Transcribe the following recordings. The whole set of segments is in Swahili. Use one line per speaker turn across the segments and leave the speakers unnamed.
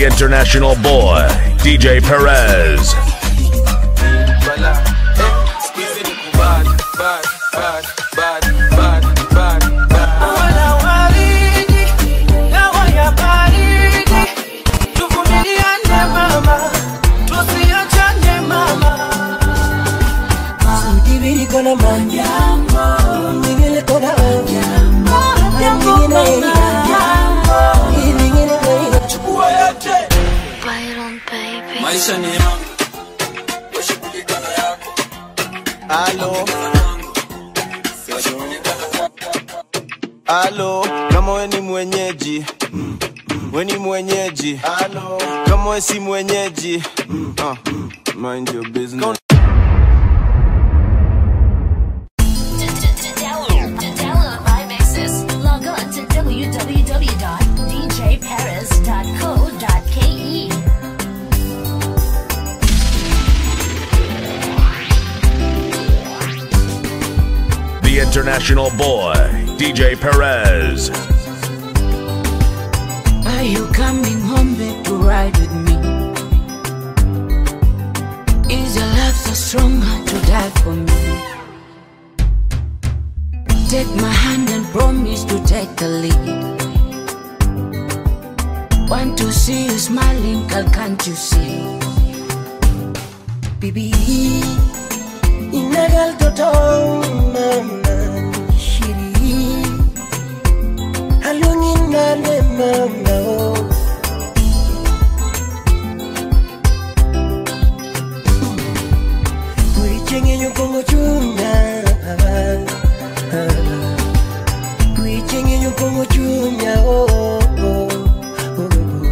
The international boy, DJ Perez.
Wala waridi, dawa ya baridi. Tuvumiliane mama, tusiachane mama.
Sibiri kona manjambo, mingine kona anjambo, mingine anjambo, mingine anjambo.
Chukua yote.
maisha ni yangu washughulika na yako
Alo, alo, kama we ni mwenyeji we ni mwenyeji alo, kama we si mwenyeji uh, mind your business.
Download my mixes. Log on to www.djparis.co.ke.
The international boy, DJ Perez.
Are you coming home back to ride with me? Is your love so strong to die for me? Take my hand and promise to take the lead. Want to see you smiling, girl, can't you see? Baby, inagal toto mama shiri halungin nale mama oh. Kuichenye nyukongo chunga Kuichenye nyukongo chunya oh, oh, oh, oh.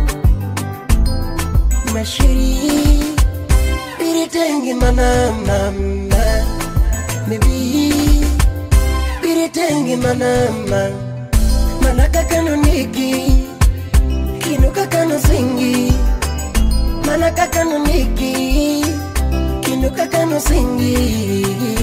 Mashiri Biritengi mana mama Maybe Biritengi mana mama Manaka kano niki Kino kakano singi Manaka kano niki Kino kakano singi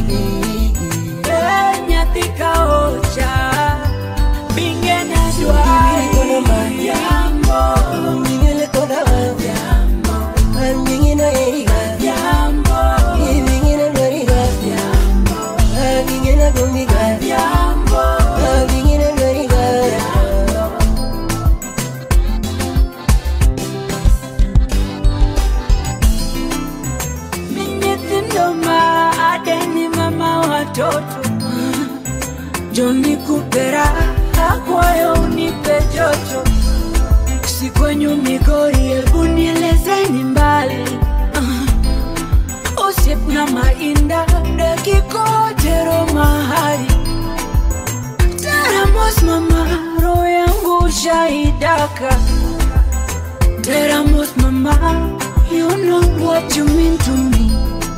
nyathi ka ocha binge na dwari
Kono mayambo Mingele kona mayambo Mingina eriga
Yambo,
Mingina loriga
yambo,
Mingina gumiga
yambo,
Mingina loriga
mi nyithindo ma adeni mama watoto joni kupera akwayo unipe joto si kwenyu migori hebu nielezeni mbali uh, usiep na mainda dakikotero mahali teramos mama roho yangu shaidaka teramos mama you know what you mean to me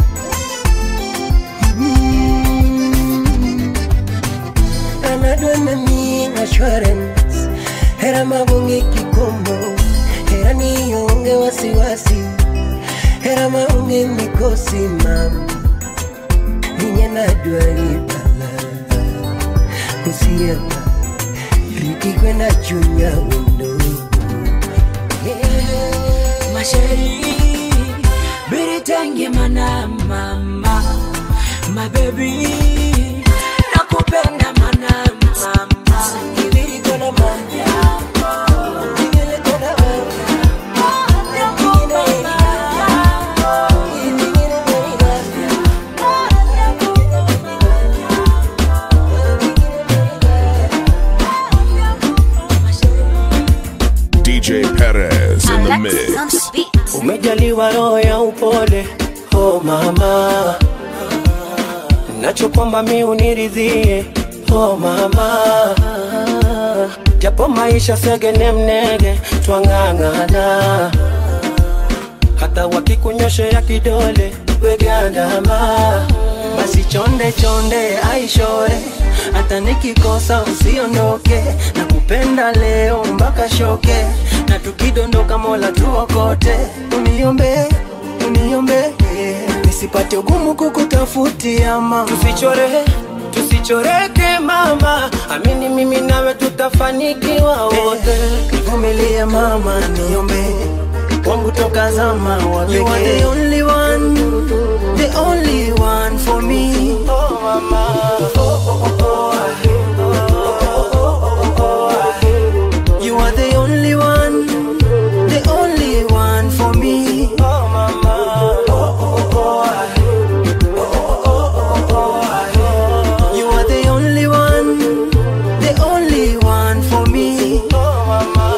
anadwa nami assurance hera mabonge kikomo hera nionge wasiwasi hera maonge mikosi mam ninye nadwa ibala osiema riti kwenda chunya wendo yeah.
masheri biritenge mana mama mabebi nakupenda mana mama
Ibiri kona manyambo, ingele kona manyambo, ingine manyambo, ingine
DJ Perez in the
Alexis on
mix.
beat.
umejaliwa roho ya upole oh mama nacho kwamba mi uniridhie oh mama japo maisha segene mnege twang'ang'ana hata wakikunyoshea kidole wegandama basi chonde chonde aishore hata nikikosa usiondoke na kupenda leo mpaka shoke na tukidondoka mola tuokote uniombe uniombe nisipate ugumu kukutafutia mama tusichore tusichoreke mama amini mimi nawe tutafanikiwa wote nivumilie mama niombe wangu toka zama wa You are the only one, the only one for me. Oh mama, oh oh oh oh. You are the only one, the only one for me. Oh mama, oh oh oh. You are the only one, the only one for me. Oh mama.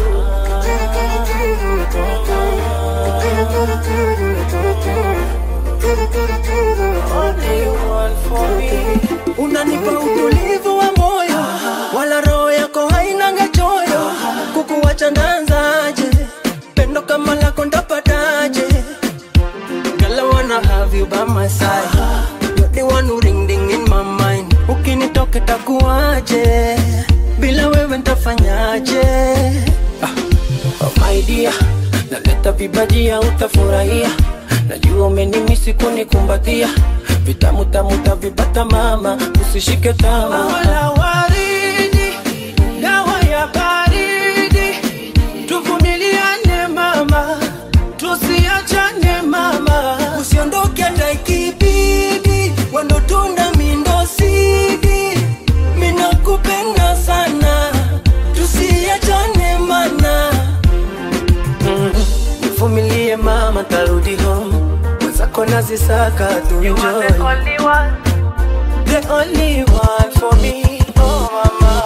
unanipa utulivu wa moyo wala roho yako hainanga choyo kukuwacha ndanzaje pendo kama lako ndapataje Girl, I wanna have you by my side. You're the one who ring ding in my mind. Ukinitoka takuaje? Bila wewe ntafanyaje? Ah, oh my dear, naleta vibajia utafurahia. Najua umenimisi kunikumbatia. Vitamu tamu tavipata mama, usishike tamaa. Wala waridi, dawa ya baridi. Tuvumiliane mama, tusiachane mama, usiondoke hata ikibidi, wendo tunda mindo sidi, minakupenda sana, tusiachane mana. Mm, Nivumilie mama, tarudi home, mwenzako nazisaka tu enjoy. The only one for me, oh mama.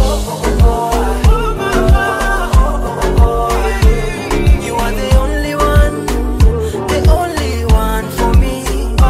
You are the only one, the only one for me.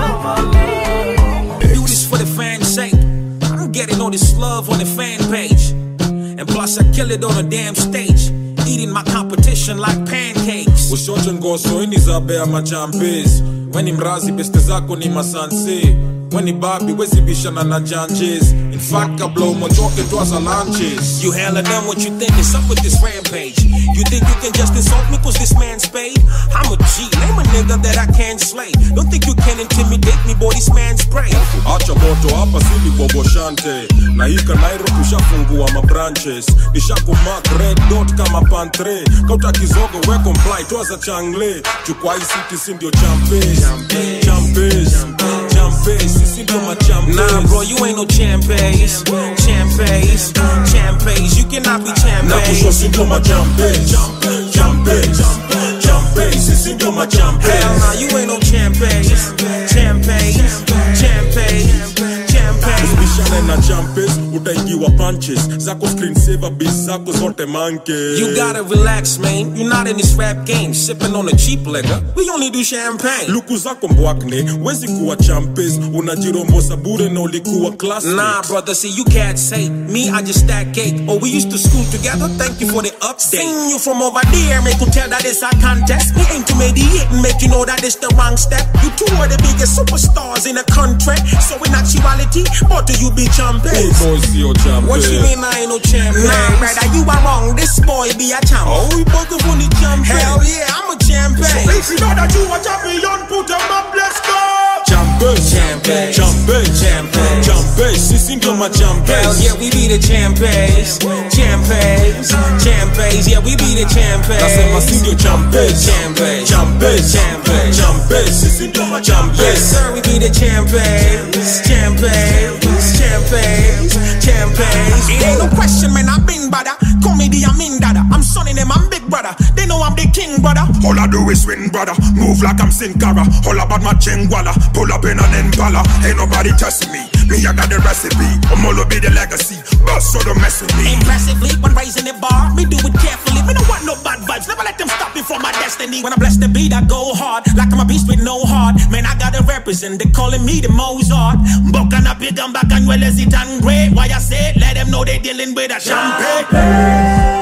Do this for the fans' sake. I'm getting all this love on the fan page. And plus, I kill it on a damn stage. Eating my competition like pancakes.
ushote ngoso ini za bea machampes weni mrazi beste zako ni masanse weni babi wezibishana na janjes in fact kabla umotoke twaza lanches
You hella done what you think is up with this rampage. You think you can just insult me cause this man's paid? I'm a G, name a nigga that I can't slay. Don't think you can intimidate me, boy, this man's prey.
acha moto hapa sili boboshante na hika nairo tushafungua mabranches nishakumak red dot kama pantre kauta kizogo we comply twaza changle chukwa hii city si ndio champes champes champes sisi ndio machampes
Nah, bro, you ain't no champes. Champes, champes, you cannot be
na kusho
champes.
si ndio machampes champes champes sisi ndio
Hell
machampes
nah, you ain't no champes. Champes, champes, champes.
bishane na champes utaingiwa punches zako screen saver bis zako zote manke
You gotta relax, man. You're not in this rap game, sipping on a cheap liquor. We only do champagne.
luku zako mbwakne wezi kuwa champes unajirombosa bure na ulikuwa class
Nah, brother, see, you can't say me, I just stack cake. Oh, we used to school together, thank you for the update. Seen you from over there, make you tell that it's a contest. Me aim to mediate and make you know that it's the wrong step. You two are the biggest superstars in the country. So in actuality, what do you be champions?
boys yo champes
What you mean I ain't no champion? Nah, brother, you are wrong. This boy be a champ.
oh we both of only champes
Hell yeah, I'm a champion.
if you know that you a champion put them up let's go champes
Champes.
champes
Champes.
champes sisi ndio
Hell
machampes
yeah, we be the champions. Champions. Champions. Yeah, we be the
nasema si
champions.
ndio champes
Champes.
champes
Champes.
champes sisi ndio
Yes,
machampes
sir, we be the champions. Champions. Champions. Champions. It ain't no question, man. I've been better. Comedy, I'm in dada. I'm sonning them, I'm big brother. They know I'm the king, brother.
All I do is win, brother. Move like I'm Sin Cara. All about my chingwala. Pull up in an impala. Ain't nobody testing me. Me, I got the recipe. I'm all be the legacy. Boss, so don't mess with me.
Impressively, when raising the bar, me do it carefully. Me don't want no bad vibes, never let them stop me from my destiny. When I bless the beat, I go hard, like I'm a beast with no heart. Man, I gotta represent, they calling me the Mozart. Boca na big and back and well as it and great. Why I say, let them know they dealing with a champagne.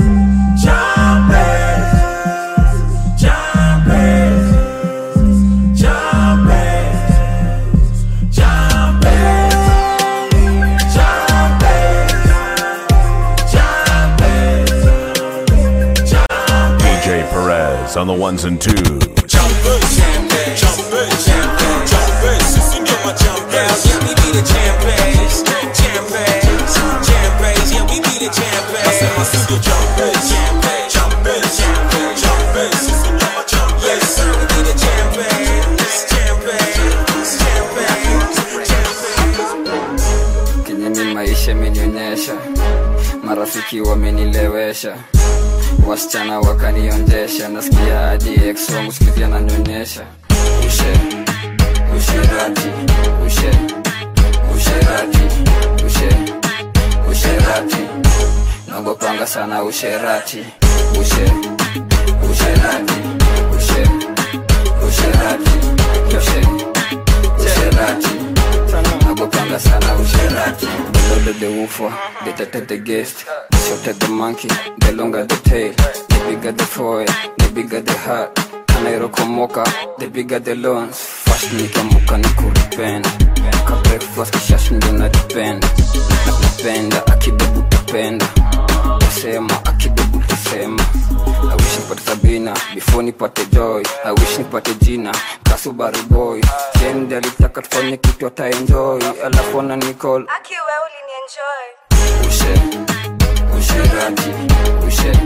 DJ Perez on the ones and twos.
champes champes champes sisi ndio machampes
Yeah, we be the champions, champions, champions. Yeah, we be the
nasema si
champions.
ndio champes champes champes
cheki wamenilewesha wasichana wakanionjesha nasikia hadi ex wangu sikizi ananyonyesha ushe usherati ushe usherati ushe usherati nagopanga sana usherati ushe usherati ushe usherati ushe usherati nagopanga sana usherati the louder the woofer the tighter the guest the shorter the monkey the longer the tail the bigger the foil the bigger the heart kanairokomoka the bigger the loans fast nikamuka ni kuripenda ka breakfast kishash ndo naripenda napenda akibebu tapenda tasema akibebu tasema I wish nipate Sabina before nipate Joy. I wish nipate jina Kasubaru boy. Jendi alitaka tufanye kitu ata enjoy, alafu ana Nicole
Aki wewe ulinienjoy.
ushe usherati ushe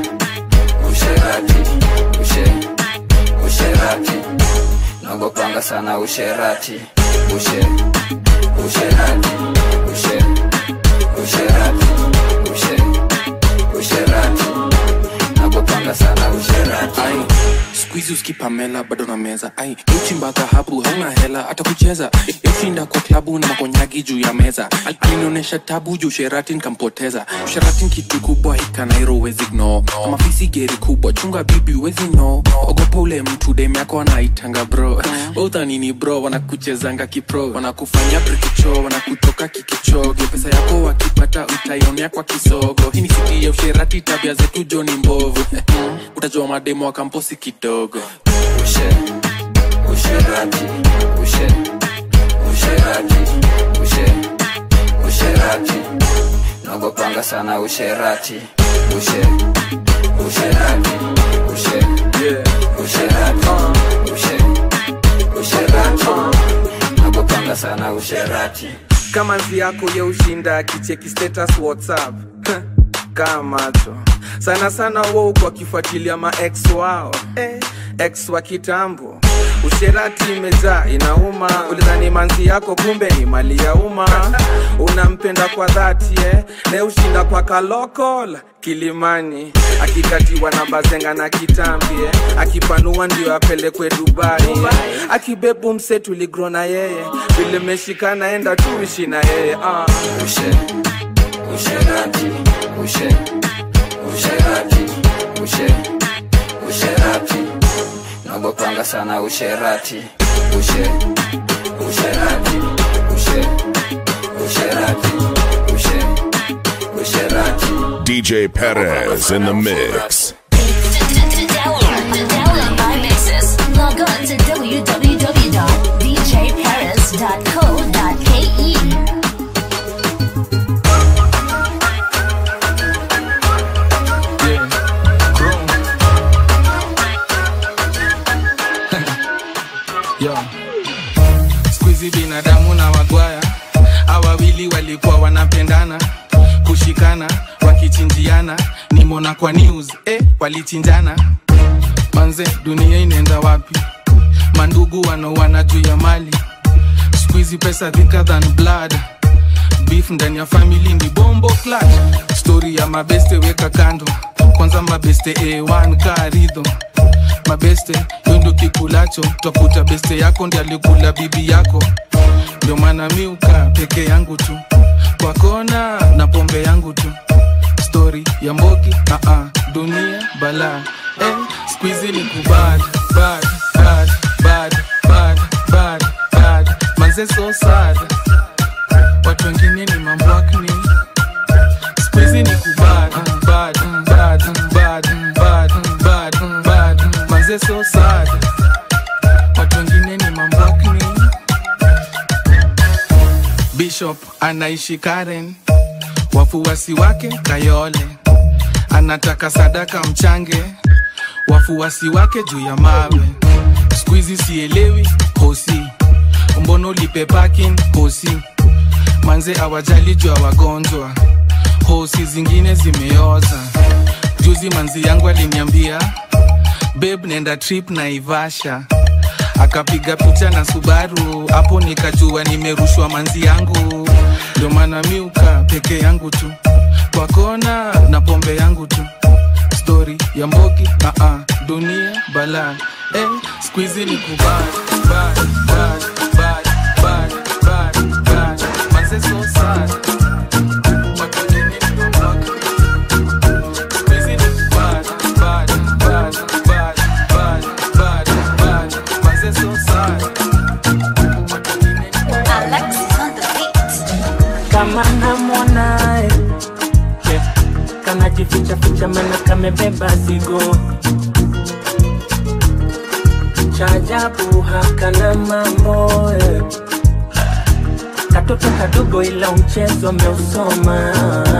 usherati ushe usherati nagopanga sana usherati ushe usherati ushe usherati ushe usherati nagopanga sana usherati
ai skuizi uskipamela bado na meza ai uchimba dhahabu hauna hela hata kucheza yoshinda kwa klabu na makonyagi juu ya meza Al- alinionyesha tabu juu sherati nkampoteza sherati ni kitu kubwa hikanairo wezi gno kama fisi geri kubwa chunga bibi wezi no ogopa ule mtu dem yako anaitanga bro udhanini bro wanakuchezanga kipro wanakufanya brikicho wanakutoka kikichoge pesa yako wakipata utaionea kwa kisogo hii ni siti ya usherati tabia zetu joni mbovu utajua mademo wa kamposi kidogo
ushe usherati ushe usherati ushe usherati nagopanga sana usherati ushe usherati ushe usherati ushe usherati nagopanga sana usherati
kama nzi yako ye ushinda akicheki status whatsapp kaa macho sana sana wou kwa kifuatilia maex wao eh, ex wa kitambo usherati imejaa inauma ulidhani manzi yako kumbe ni mali ya umma unampenda kwa dhati eh? ne ushinda kwa kalokol kilimani akikatiwa na bazenga na kitambi eh? akipanua ndio apelekwe dubai eh? akibebu mse tuligro na yeye vile meshikana enda tuishi na yeye ah.
ushe usherati ushe usherati ushe usherati nagopanga sana usherati ushe usherati ushe usherati ushe usherati
DJ Perez in the mix.
To download, to download my mixes, log on to www.djparis.co.ke.
Yo. Squeezy binadamu na wagwaya awawili walikuwa wanapendana kushikana wakichinjiana nimona kwa news eh, walichinjana manze dunia inaenda wapi mandugu wanaoana juu ya mali squeezy pesa thicker than blood beef ndani ya family ni bombo clutch story ya mabeste weka kando kwanza mabeste a1 karidho mabeste yo ndo kikulacho twakuta beste yako ndi alikula bibi yako ndio maana miuka peke yangu tu kwa kona na pombe yangu tu stori ya mbogi uh -uh, dunia bala eh, squizi ni kubad bad bad bad bad bad bad manze so sad watu wengine ni mambwakni squizi ni kubad bad bad bad bad bad bad manze so sad watu wengine ni mambwakni bishop anaishi karen wafuasi wake kayole anataka sadaka mchange wafuasi wake juu ya mawe skuizi sielewi hosi mbono lipe parking hosi manze awajali juu ya wagonjwa hosi zingine zimeoza juzi manzi yangu aliniambia beb nenda trip na ivasha akapiga picha na subaru hapo nikajua nimerushwa manzi yangu ndio maana miuka peke yangu tu kwa kona na pombe yangu tu stori ya mbogi uh -uh. dunia bala eh, skuizi ni kubad bad, bad, bad, bad, bad, bad. Manze so sad. Watu nini block. Squeezy ni bad, bad, bad, bad, bad, bad, bad. Manze so sad.
kama namwonae yeah. kanajificha ficha mana kamebeba zigo chajabu hakana mambo eh. katoto kadogo ila mchezo ameusoma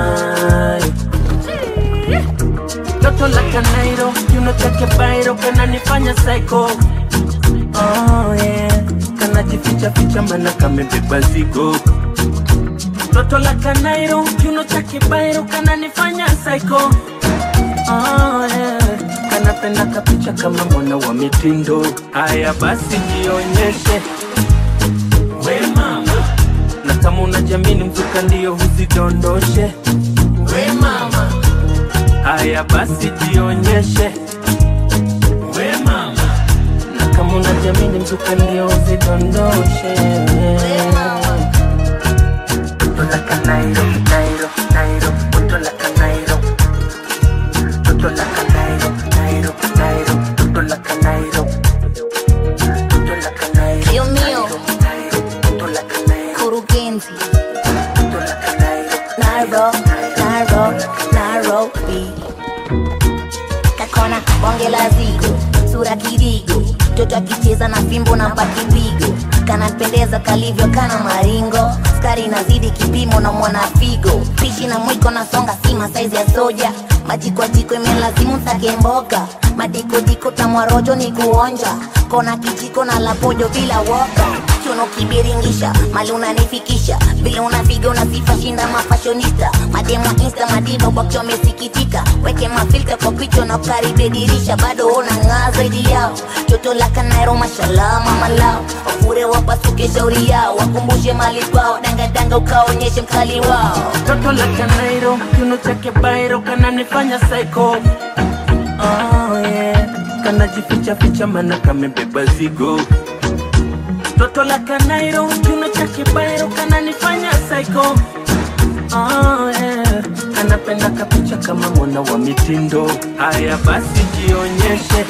toto la kanairo kiuno chake bairo kananifanya psycho oh, yeah. kanajificha ficha mana kamebeba zigo toto la kanairo kiuno chake bairo kananifanya psycho oh, yeah. kanapenda kapicha kama mwana wa mitindo haya basi jionyeshe we mama na kama unajamini mzuka ndio huzidondoshe we mama haya basi jionyeshe we mama na kama unajamini mzuka ndio huzidondoshe Toto la canairo, nairo, nairo, toto la canairo. Toto la canairo, nairo, nairo, toto la canairo. Toto la canairo.
Dios mío. Kurugenzi. Nairo, Nairo, Nairobi. Kakona bonge la zigo, sura kidigo, mtoto akicheza na fimbo na pakipigo, kanapendeza kalivyo kana maringo, skari inazidi kipimo na mwana figo, pishi na mwiko na songa sima saizi ya soja, maji kwa jiko imelazimu ntake mboga, madikodiko tamwarojo ni kuonja, kona kijiko na lapojo bila woga kiuno kibiringisha mali unanifikisha vile unapiga unasifa shinda mafashonista mademo insta madiva kwakcho wamesikitika weke mafilta kwa picha na ukaribe dirisha bado unang'aa zaidi yao toto la kanairo mashallah mama lao wafure wapasuke shauri yao wakumbushe mali kwao dangadanga ukaonyeshe mkali wao
Toto la canairo, kiuno chake bairo kananifanya psycho. Oh, yeah. Kanajificha ficha mana kamebeba zigo. Toto la canairo, kiuno chake bairo kananifanya psycho. Oh, yeah. Kanapenda kapicha kama mwana wa mitindo. Haya basi jionyeshe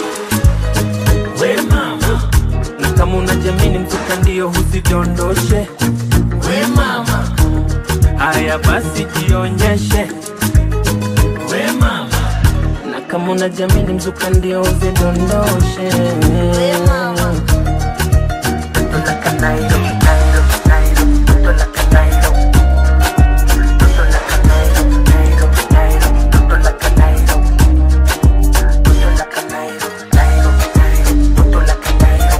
we mama, na kama unajamini mzuka ndio huzidondoshe we mama. Haya basi jionyeshe we mama, na kama unajamini mzuka ndio uzidondoshe we mama. Toto la kanairo, nairo, nairo, toto la kanairo. Toto la kanairo, nairo, nairo, toto la kanairo. Toto la kanairo, nairo, nairo, toto la kanairo.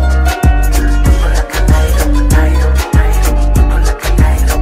Toto la kanairo, nairo, nairo, toto la kanairo.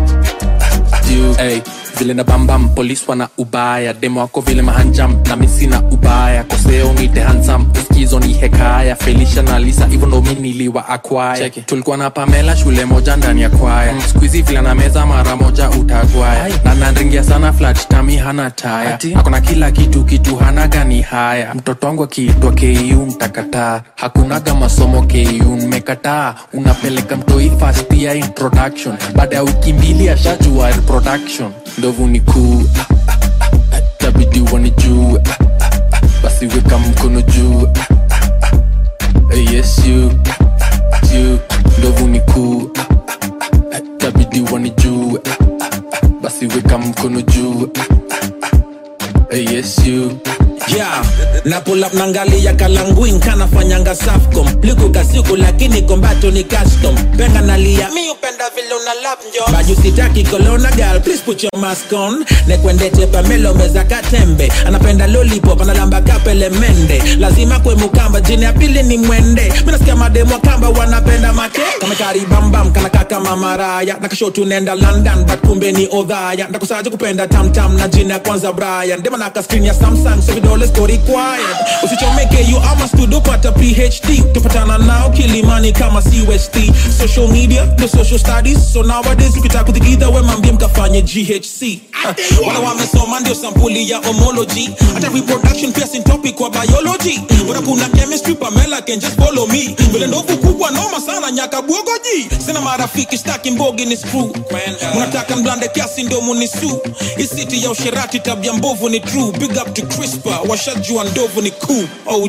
juu hey, vile na bambam polis wana ubaya demo wako vile mahanjam na misina ubaya koseo nite hansam uskizo ni hekaya felisha na lisa hivyo ndo mi niliwa akwaya tulikuwa na pamela shule moja ndani ya kwaya mm. skuizi vile na meza mara moja utagwaya na nanringia sana flat tami hana taya akona kila kitu kitu hana gani haya mtoto wangu akiitwa ku mtakataa hakunaga masomo ku mmekataa unapeleka mtoi fast ya introduction baada ya wiki mbili ashajua reproduction ndovu ni kuu ah, ah, ah, tabidi wani juu ah, ah, ah, basi weka mkono juu ah, ah, ah, eh, yes you ah, ah, you ndovu ni kuu ah, ah, ah, tabidi wani juu ah, ah, ah, basi weka mkono juu ah, ah, ah, eh, yes you
yeah na pull up nangalia kalanguin kanafanyanga safcom liku kasiku lakini kombato ni custom penga nalia mi upenda vile una lap njo baju sitaki kolona gal please put your mask on nekwendete pamelo meza katembe anapenda lollipop analamba kapele mende lazima kwe mukamba jini ya pili ni mwende minasikia mademo kamba wanapenda make kameka kari bambam kana kaka mamaraya nakasho tunaenda london but kumbe ni odhaya ndakusaje kupenda tamtam na jina ya kwanza brian dema naka screen ya samsung so vidole siko required usichomeke you ama studio pata phd tupatana nao kilimani kama cust social media the social studies so nowadays ukitaka kuthikidha we mambie mkafanye ghc wala wamesoma ndio sampuli ya homology hata reproduction pia sin topic kwa biology bora kuna chemistry pamela can just follow me vile ndovu kubwa noma sana nyaka bwogoji sina marafiki staki mbogi ni screw mnataka mblande kiasi ndio munisu isiti ya usherati tabia mbovu ni true big up to crispa washajua ndovu ni cool og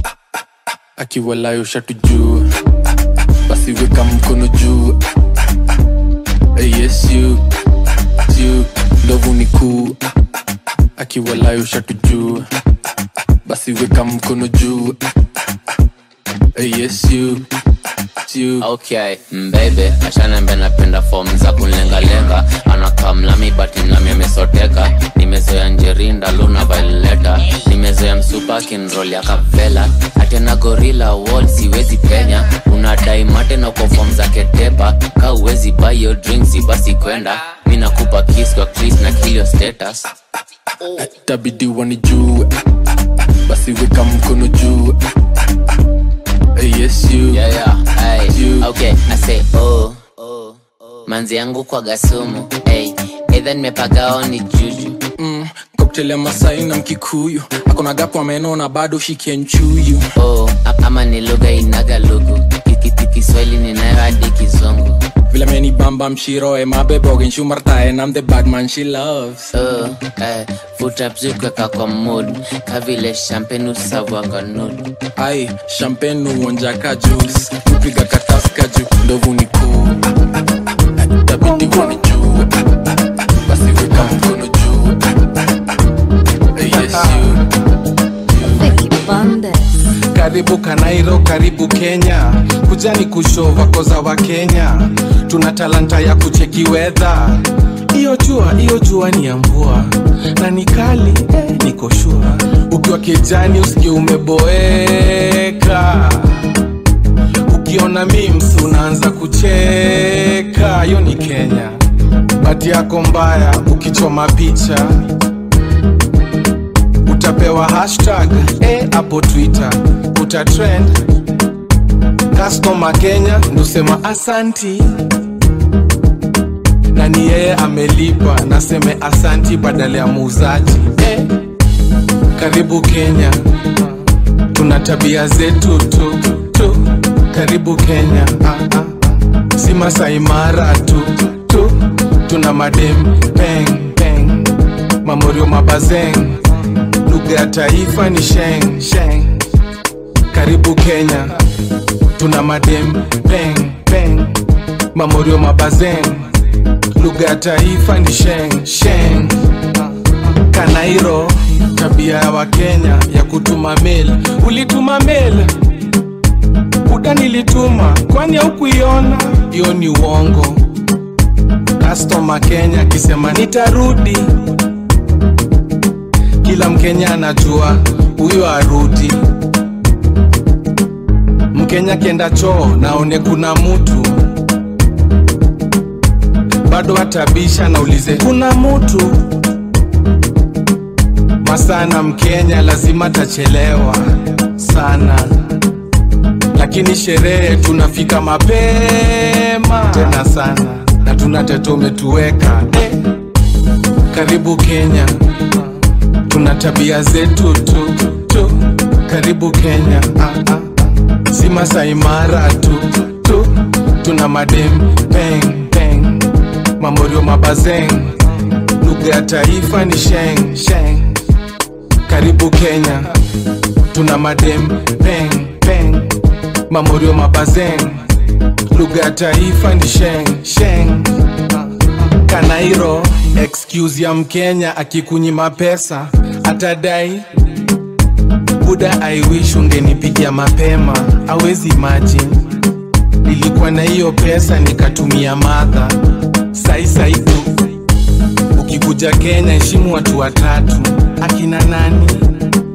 akiwalayo shatu juu basi weka mkono juu Eh, yes you you ndovu ni kuu akiwalayo shatu juu basi weka mkono juu Eh, yes you you
okay mbebe ashanembe napenda fom za kunlengalenga anakaa mlami bati mlami amesoteka nimezoea njerinda luna vaileta nimezoea msupa kinrol ya kavela atena gorila wall siwezi penya unadai mate na kwa fom za ketepa ka uwezi bayo drinksi basi kwenda mi nakupa kis kwa kris na kilio status
tabidi wanijue basi weka mkono juu Eh, yes you
yeah, yeah. Hey. okay i say oh manzi yangu kwa gasumu hey. edha nimepagao ni juju
mm, cocktail ya masai na mkikuyu akona gapo ameno na bado shikenchuyu
oh, a- ama ni lugha inaga lugu Kiki- kiswahili ninayo hadi kizungu
vile meni bamba mshiro e mabebogen shumartae nam the badman she loves
oh, eh, futa bzukweka kwa mood kavile champagne usavwanga nud
ai champagne uonjaka juice kupiga kataska juu
ndovu ni kuu tabidi wani juu basi weka mkono juu Eh, yes you
karibu kanairo karibu kenya kujani kushova koza wa kenya tuna talanta ya kucheki wedha iyo jua iyo jua ni ya mvua na ni kali eh, niko shua ukiwa kijani usikie umeboeka ukiona mims unaanza kucheka hiyo ni kenya bati yako mbaya ukichoma picha utapewa hashtag eh, hapo twitter utatrend customer kenya ndosema asanti na ni yeye amelipa naseme asanti badala ya muuzaji eh, karibu kenya tuna tabia zetu tu, tu. karibu kenya ah, ah. si masaimara tu, tu tuna madem peng peng mamorio mabazeng lugha ya taifa ni sheng sheng karibu kenya tuna madem peng peng mamorio mabazeng lugha ya taifa ni sheng sheng kanairo tabia ya wakenya ya kutuma mail ulituma mail kuda nilituma kwani haukuiona hiyo ni uongo kastoma kenya akisema nitarudi kila mkenya anajua huyo arudi mkenya kienda choo naone kuna mutu bado atabisha naulize kuna mutu masana mkenya lazima tachelewa sana lakini sherehe tunafika mapema tena sana na tuna teto umetuweka eh. karibu kenya tuna tabia zetu tu, tu. karibu kenya ah, ah. si masaimara tu, tu tuna madem peng peng mamorio mabazeng lugha ya taifa ni sheng sheng karibu kenya tuna madem peng peng mamorio mabazeng lugha ya taifa ni sheng sheng kanairo excuse ya mkenya akikunyima pesa atadai buda i wish ungenipigia mapema awezi imagine nilikuwa na hiyo pesa nikatumia madha sai sai tu ukikuja kenya heshimu watu watatu akina nani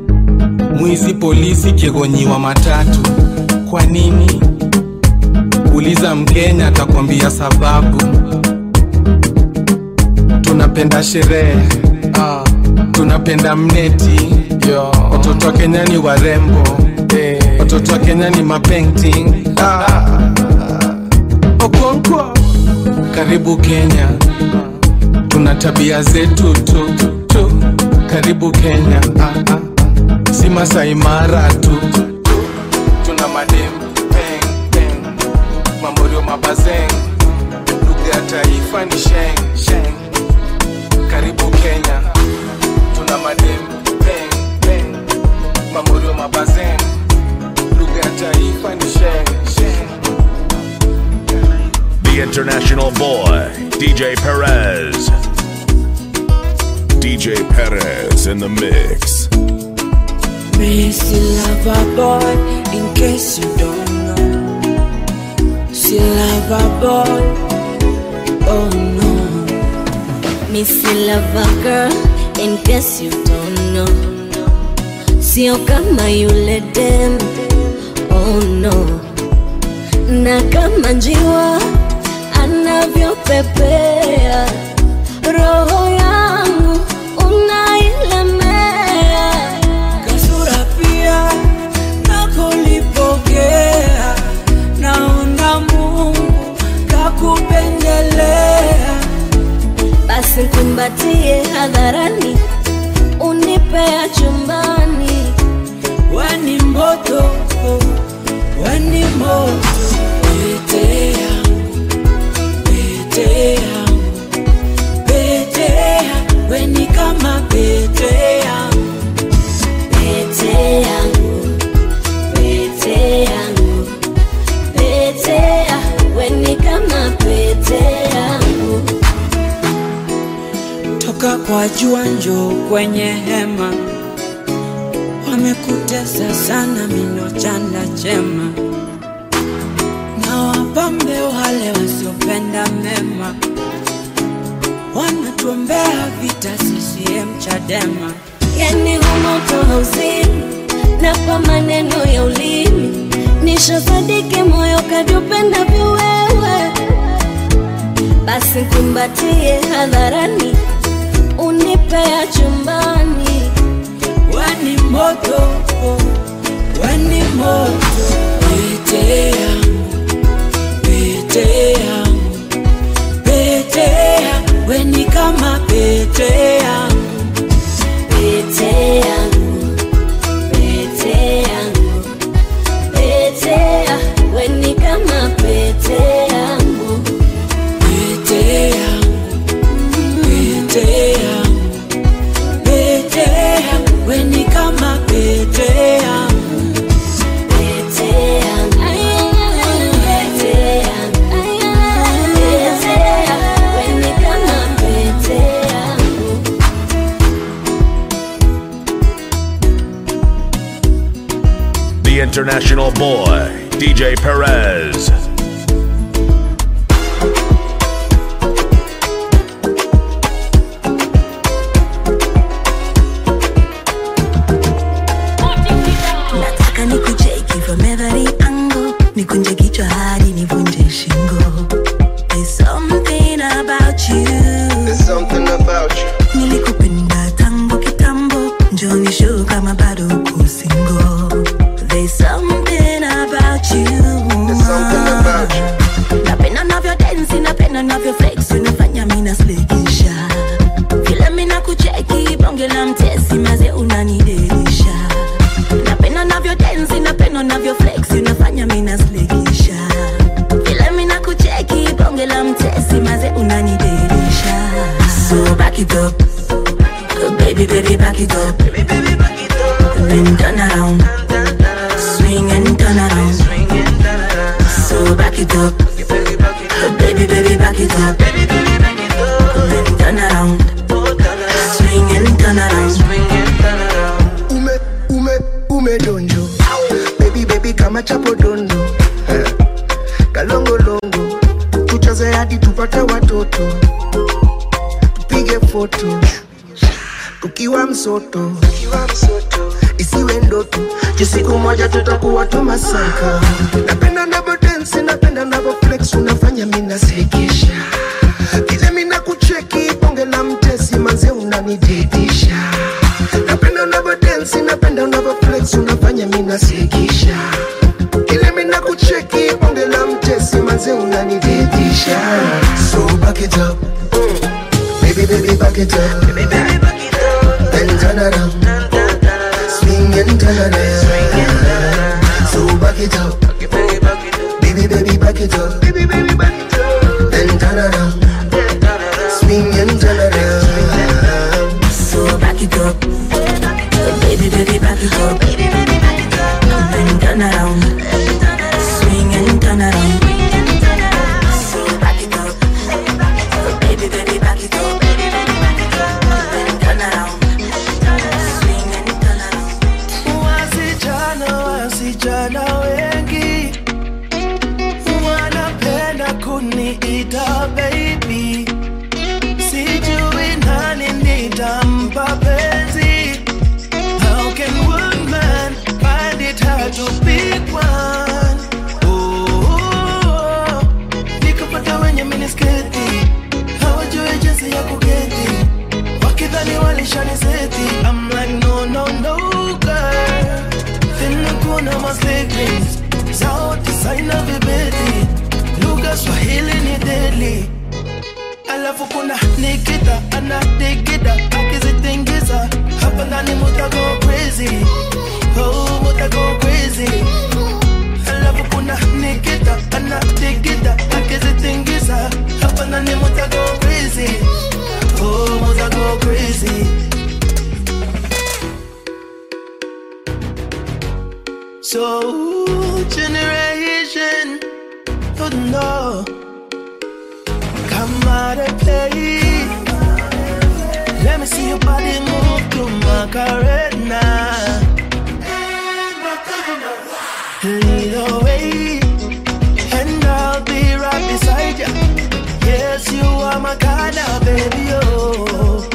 mwizi polisi kiegonyiwa matatu kwa nini uliza mkenya atakwambia sababu tunapenda sherehe ah, tunapenda mneti yo. watoto wa kenya ni warembo eh, watoto wa kenya ni mapainting ah, okonkwo karibu kenya tuna tabia zetu tu, tu. karibu kenya ah, ah. si masaimara tu tuna madem peng, peng. mamorio mabazeng lugha ya taifa ni sheng sheng karibu kenya tuna madem peng, peng. mamorio mabazeng lugha ya taifa ni sheng sheng
The international boy, DJ Perez. DJ Perez in the mix.
Missy lover boy, in case you don't know. She lover boy, oh no.
Missy lover girl, in case you don't know. Sio kama yule dem, oh no. Na kama njiwa anavyopepea, roho yangu unailemea.
Kasura pia nakulipokea, naona Mungu kakupendelea.
Basi kumbatie hadharani, unipea chumbani.
Weni moto, weni moto, pete yangu, pete yangu, pete yangu, weni kama pete yangu,
Pete yangu, pete yangu, pete ya, weni kama pete yangu.
toka kwa jua njoo kwenye hema, wamekutesa sana mino chanda chema, na wapambe wale wasiopenda mema, wanatuombea vita CCM Chadema.
Yani humoto hauzini na kwa maneno ya ulimi nishasadiki moyo kadupenda viwewe, basi kumbatie hadharani, unipea chumbani.
Weni moto, weni moto, pete yangu, pete yangu, pete yangu, weni kama pete yangu,
Pete yangu, pete yangu, pete ya, weni kama pete yangu.
pete yangu, pete yangu, pete yangu, weni kama pete yangu,
Pete yangu, pete yangu, pete ya, weni kama pete yangu.
The international boy, DJ Perez.
nataka nikucheki from every angle nikunje kichwa hadi nivunje shingo There's something about you There's something about you nilikupenda tangu kitambo njoni show kama bado uko single There's something about you There's something about you napenda navyo dance napenda navyo flex unafanya mimi naslekisha vile mimi nakucheki bonge la mtesi maze unanidelisha napenda navyo dance napenda navyo flex unafanya mimi naslekisha vile mimi nakucheki bonge la mtesi maze unanidelisha so back it up baby baby back it up then turn around swing and turn around so back it up baby baby back it up then turn around swing and turn around
ume ume ume donjo baby baby kama chapo dondo Eh, kalongolongo tucheze hadi tupate watoto tupige foto tukiwa msoto isiwe ndoto juu siku moja tutakuwa tumasaka napenda navo densi napenda navo flex unafanya minasekesha vile mina kucheki bonge la mtesi manze unanididisha napenda unavo densi napenda unavo flex unafanya minasekesha vile mina kucheki bonge la mtesi manze unanididisha so back it up baby baby back it up baby baby back it up then turn around swing and turn around so back it up baby baby back it up baby baby back it up then turn around swing and turn around
So back it up. Baby, baby, back it up. Baby, baby, back it up. Then turn around. Swing and turn around. So back it up. Baby, baby, back it up. Baby, baby, back it up. Then turn around. Swing and turn around.
Wasichana, wasichana wengi wanapenda kuniita baby, sijui nani nitampa penzi. How can one man find it hard to pick one? Oh, nikapata wenye minisketi hawajui jinsi ya kuketi, wakidhani walishaniseti. I'm like no no no girl, tena kuna maslekins sauti saina vibeti, lugha Swahili ni deadly alafu kuna Nikita anadigida akizitingiza hapa ndani mutago crazy oh mutago crazy alafu kuna Nikita anadigida akizitingiza hapa ndani mutago crazy oh mutago crazy So generation would know Come out and play Let me see your body move to Macarena Lead the way And I'll be right beside you Yes, you are my kind of baby, oh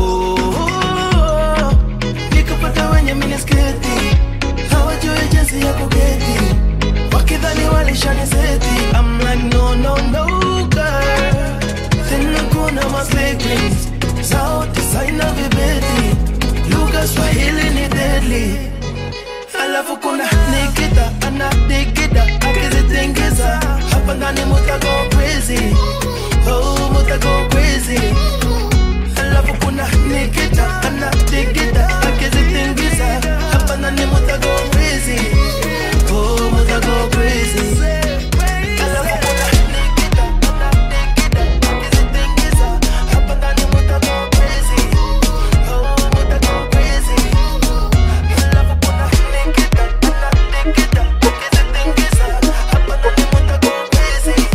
Oh, nikapata wenye minisketi hawajui jinsi ya kuketi wakidhani walishaniseti I'm like no no no girl tena kuna maslekins sauti saina vibeti lugha Swahili ni deadly alafu kuna Nikita anadigida akizitingiza hapa ndani mutago crazy oh mutago crazy alafu kuna Nikita anadigida akizitingiza hapa ndani mutago crazy oh mutago crazy alafu kuna Nikita anadigida akizitingiza hapa ndani mutago crazy oh mutago crazy alafu kuna Nikita anadigida akizitingiza hapa ndani mutago crazy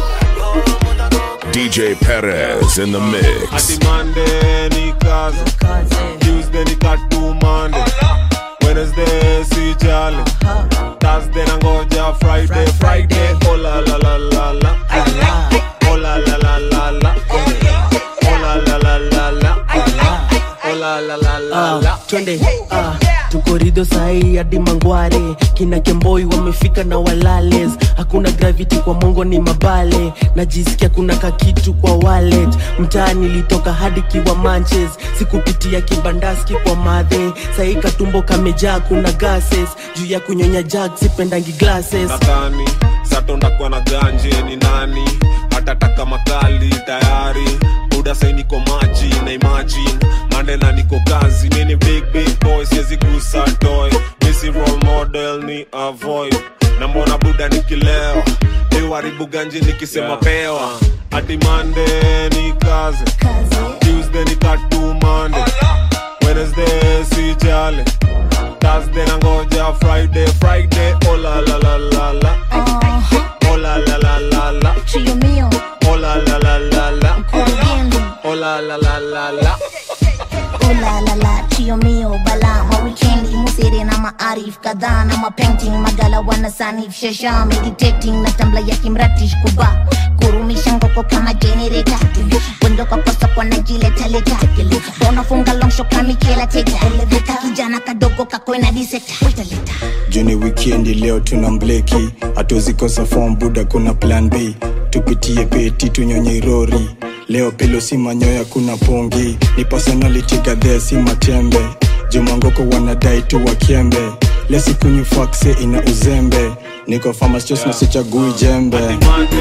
DJ Perez in the mix.
Ati Monday ni kazi, Tuesday ni katu Monday, Wednesday si jali, Thursday nangoja Friday, Friday oh la la la la la, oh la la la la la, oh la la la la la, oh la la la la la.
Ah, twende ah, tuko rido sahii hadi mangware kina kemboi wamefika na walales hakuna gravity kwa mongo ni mabale najisikia kuna kakitu kwa wallet mtaa nilitoka hadi kiwa manches sikupitia kibandaski kwa madhe sahii katumbo kamejaa kuna gases juu ya kunyonya jag sipendangi glasses
nadhani satondakuwa na ganje ni nani hatataka makali tayari buda sai niko maji na imagine mande na niko kazi mini big big boy siwezi gusa toy misi role model ni avoid na mbona buda nikilewa iwaribu ganji nikisema
Yeah.
pewa hadi mande ni kazi tuesday ni katu mande wednesday si jale thursday nangoja friday friday oh la la la la la oh la la la la la
Chio mio,
oh la la la la la
corriendo.
oh la la la la la
Oh la la la, chio mio, bala ma weekendi musere na maarif kadhaa na mapainting magala wana sanif shasha meditating na tambla ya kimratish kuba kurumisha ngoko kama generator wengi kwakosa kwa najiletaleta unafunga longsho kamikela teta kijana kadogo kakoina diseta
juni wikendi leo tuna mbleki hatuzikosa fom buda kuna plan b tupitie peti tunyonye rori leo pelo si manyoya kuna pongi ni personality gadhea si matembe jumangoko wanadai tu wakembe lesikunywa fakse ina uzembe niko famastos na sichagui jembe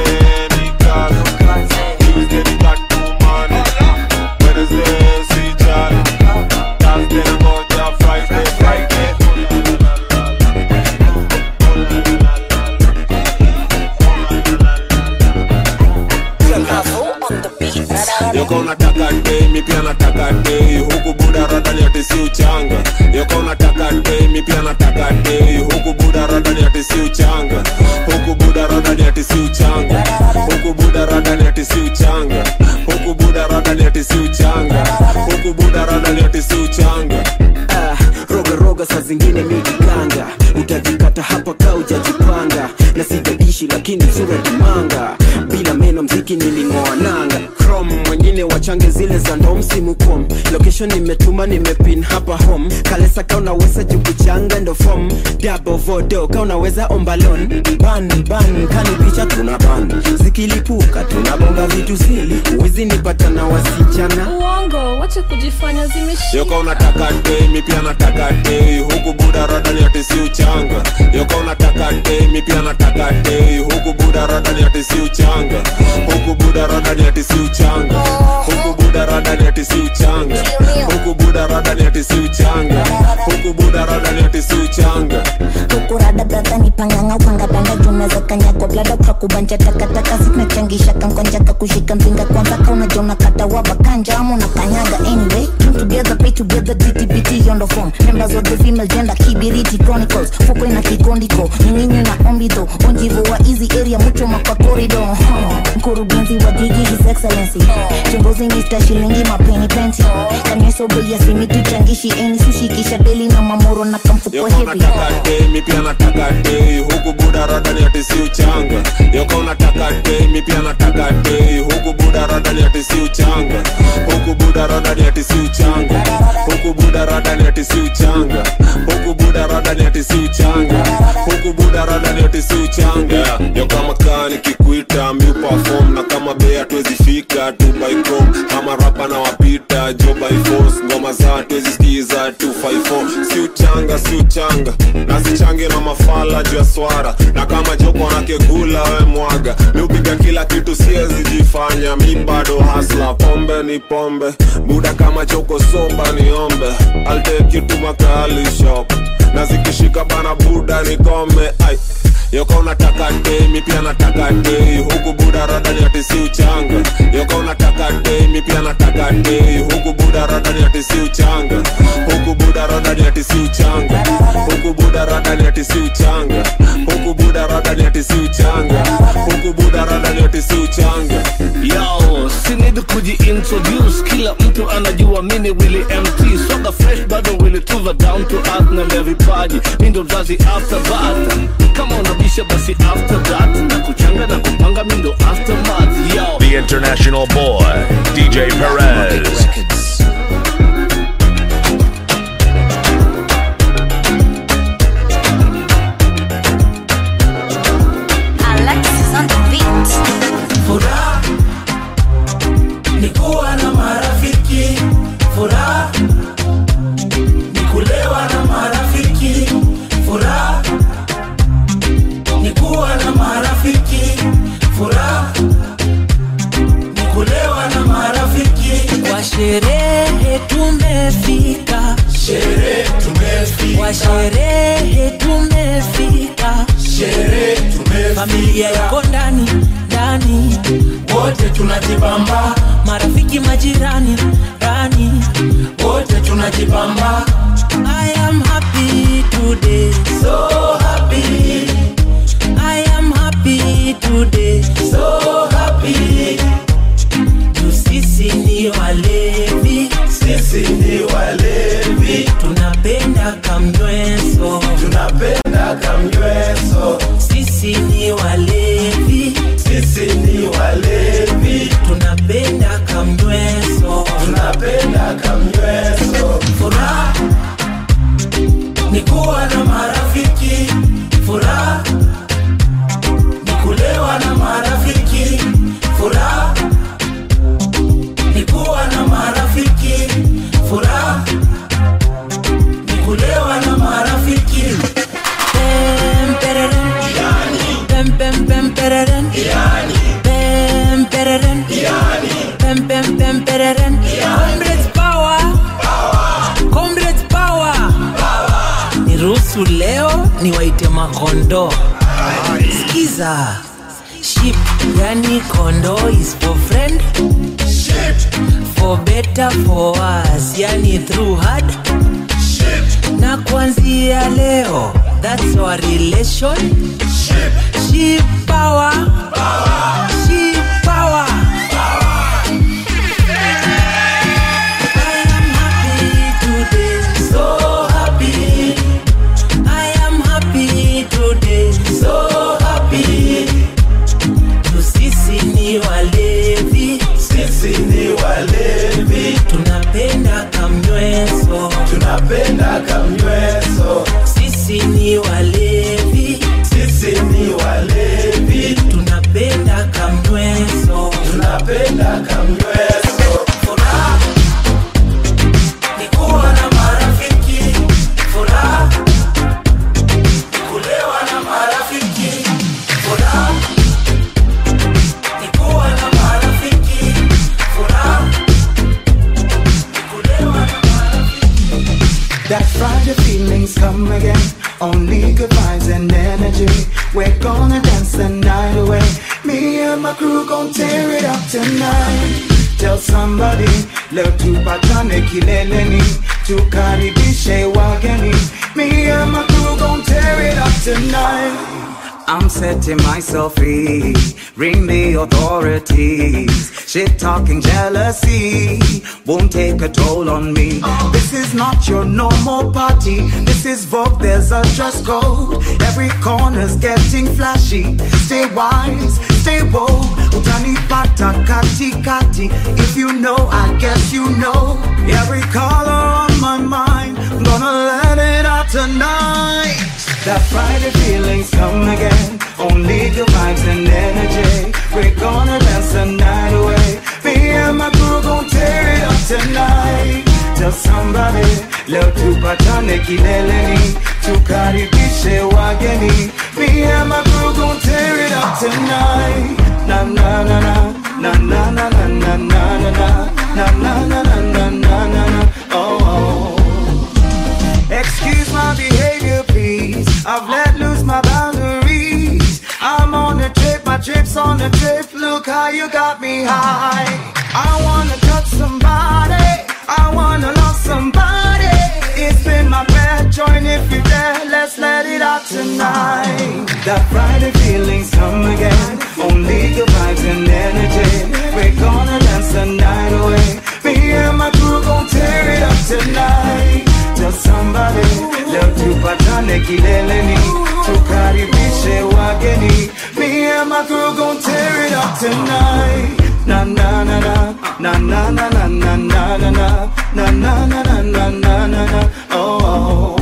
yoko unataka dei mi pia nataka dei huku buda radani ati si uchanga yoko unataka dei mi pia nataka dei huku buda radani ati si uchanga huku buda radani ati si uchanga huku buda radani ati si uchanga huku buda radani ati si uchanga huku buda radani ati si uchanga
Ah, roga roga saa zingine mijikanga utajikata hapa ka ujajipanga na sijadishi lakini sura kimanga bila meno mziki niling'oa nanga crom mwengine wachange zile za ndo msimu kom location nimetuma nimepin hapa home kalesa ka unaweza jukuchanga ndo fom dabo vodo ka unaweza ombalon ban ban kani picha tuna ban zikilipuka tunabonga vitu zili uwizi nipata na wasichana
uongo wache kujifanya zimeshika
yoko unataka dei mi pia nataka dei huku buda radani ati si uchanga yoko unataka dei mi pia nataka dei huku buda radani ati si uchanga huku buda radani ati si uchanga huku buda radani ati si uchanga huku buda radani ati si uchanga huku buda radani ati si uchanga
kurada brother ni panganga upanga banda junaweza kanyagwa blada kakubanja takataka zinachangisha kankonja kakushika mpinga kwanza kaunajona kata waba kanja ama unakanyaga anyway Team together pay together ttbt on the phone members of the female gender kibiriti chronicles fuko ina kikondiko nyinginyi na ombido onjivo wa easy area mucho makwa corridor huh. mkurugenzi wa jiji his excellency chimbozi mr shilingi mapeni penti kanyesobei asimi tuchangishi eni sushikisha deli na mamoro na kamfuko
yoko
heavy
unataka dei mi pia nataka dei huku buda radani ati si uchanga yoko unataka dei mi pia nataka dei huku buda radani ati si uchanga huku buda radani ati si uchanga huku buda radani ati si uchanga huku buda radani ati si uchanga huku buda radani ati si uchanga yeah. yo kama kaa nikikuita mi perform na kama bea tuwezi fika tu by chrome ama rapa na wapita jo by force ngoma za tuwezi skiza 254 si uchanga si uchanga nazichange na mafala juu ya swara na kama joko anakegula we mwaga mi upiga kila kitu siezi jifanya mi bado hasla pombe ni pombe buda kama joko soba niombe I'll take you to makali shop na zikishika bana buda nikome ai yoko unataka dei mi pia nataka dei huku buda radani ati si uchanga yoko unataka dei mi pia nataka dei huku buda radani ati si uchanga huku buda radani ati si uchanga huku buda radani ati si uchanga huku buda radani ati si uchanga huku buda radani ati si uchanga
Yo, sinidi kujiintroduce kila mtu anajua mini wili mt soga fresh bado wili tuva down to earth na le vipaji mi ndo mzazi after that kama unabisha basi after that na kuchanga na kupanga mi ndo aftermath yo
The international boy, DJ Perez.
Alexis on the beat.
Furaha ni kuwa na marafiki, furaha ni kulewa na marafiki, furaha ni kuwa na marafiki, furaha ni kulewa na marafiki.
Kwa sherehe tumefika,
sherehe tumefika,
kwa sherehe tumefika,
sherehe tumefika,
familia iko ndani ndani,
wote tunajibamba,
marafiki majirani rani,
wote tunajibamba.
I am happy today,
so happy.
I am happy today,
so happy.
Tu sisi ni walevi,
sisi ni walevi,
tunapenda kamnyweso,
tunapenda kamnyweso.
Sisi ni walevi,
sisi ni walevi,
tunapenda kamnyweso. Pem pereren. Pem pem pem pereren. Comrades power. Comrades power. Niruhusu leo niwaite makondo. Skiza. Sheep, yani kondo is for friend. For better for us, yani through hard. Na kuanzia leo, that's our relation. Sheep power. Sheep power. I am happy today, so happy. I am happy today, so happy. Tu sisi ni walevi, sisi ni walevi. Tunapenda kamnyweso, tunapenda kamnyweso. Sisi ni walevi, sisi ni walevi. Tunapenda kamnyweso, tunapenda kamnyweso. Furaha ni kuwa na marafiki, furaha ni kulewa na marafiki, furaha ni kuwa na marafiki, furaha ni kulewa na
That Friday feelings come again. Only good vibes and energy. We're gonna dance the night away. Me and my crew gon' tear it up tonight. Tell somebody, leo tupatane kileleni, tukaribishe wageni. Me and my crew gon' tear it up tonight. I'm setting myself free. Ring the authorities. Shit talking jealousy won't take a toll on me. This is not your normal party. This is Vogue, there's a dress code. Every corner's getting flashy. Stay wise, stay woke. Utanipata kati kati. If you know, I guess you know. Every color on my mind. I'm gonna let it out tonight. That Friday feelings come again. Only good vibes and energy. We're gonna dance the night away. Me and my crew gon' tear it up tonight. Tell somebody, leo tupatane kileleni, tukaribishe wageni. Me and my crew gon' tear it up tonight. Na na na na na na na na na na na na na na na na na na na. Oh. oh. Excuse my behavior, please. I've let loose my boundaries. I'm on a trip, my trip's on a trip. Look how you got me high. I wanna touch somebody. I wanna love somebody. It's been my prayer. Join if you dare. Let's let it out tonight. That Friday feelings come again. Only good vibes and energy. We're gonna dance the night away. Me and my crew gon' tear it up tonight. Tell somebody, leo tupatane kileleni, tukaribishe wageni. Me and my crew gon' tear it up tonight. Na na na na na na na na na na na na na na na na na na na na oh.